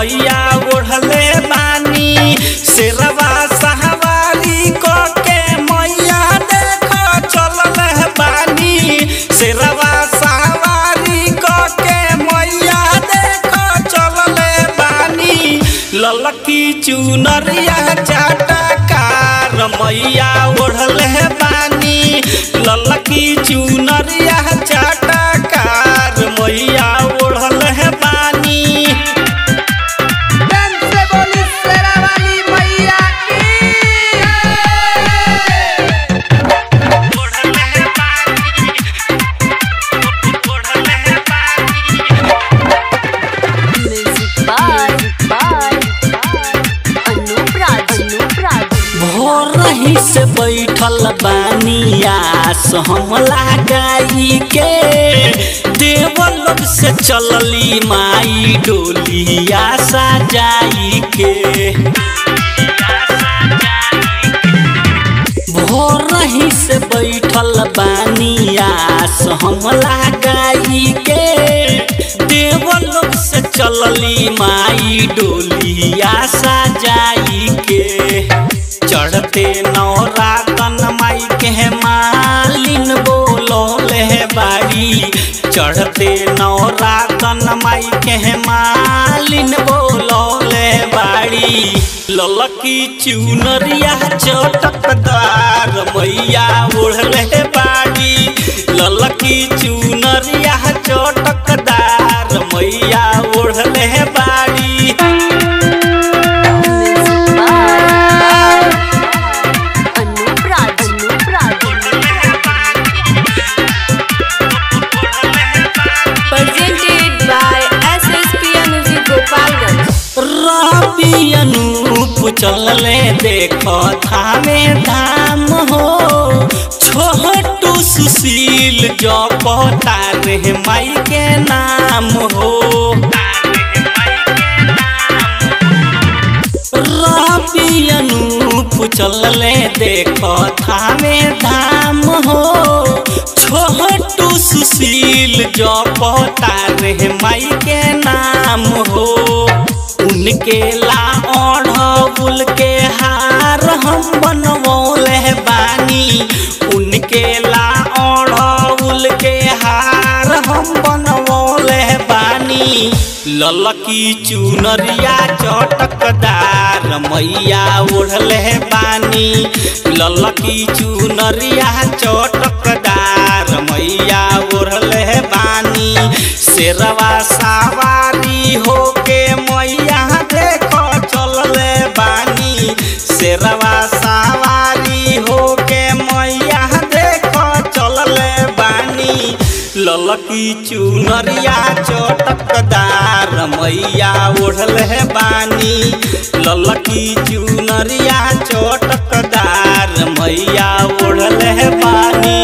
मैया ओढ़ले बानी शेरवा सवारी क के मैया देख चलल बानी शेरवा सवारी क के मैया देख चलल बानी ललकी चुनरिया चाटकार मैया ओढ़ले बानी ललकी चुनरिया चाटकार मैया ओढ़ले बानी प्रेम से बोली शेरा वाली मैया की ओढ़ले बानी ओढ़ले बानी Music by by Anup Raj Anup Raj भोरही से बैठल बानियास हम लगाई के देवलोक से चलली माई डोलिया सजाई के भोरही से बैठल बानियास हम लगाई के देवलोक से चलली माई डोलिया सजाई के चढ़ते नौरातन माई के मालिन बोलोले बाड़ी चढ़ते नौरातन माई के मालिन बोलोले बाड़ी ललकी चुनरिया चटकदार मैया ओढ़ले बाड़ी ललकी चुनरिया चटकदार मैया ओढ़ले बाड़ी Music by Anup Raj Anup Raj Presented by SSPM Music Gopalganj रवि अनूप चलले देखो थामे धाम हो छोटू सुशील जपता रे माई के नाम हो रवि अनूप चलले देखो थामे धाम हो छोटू सुशील जपता रे माई के नाम हो उनके ला ओढ़बुल के हार हम बनवले बानी उनके ला ओढ़बुल के हार हम बनवले बानी ललकी चुनरिया चटकदार मैया ओढ़ले बानी ललकी चुनरिया चटकदार मैया ओढ़ले बानी शेरवा सवारी होके मैया देखो चलले बानी शेरवा सवारी होके मैया देखो चलले बानी ललकी चुनरिया चटकदार मैया ओढ़ले बानी ललकी चुनरिया चटकदार मैया ओढ़ले बानी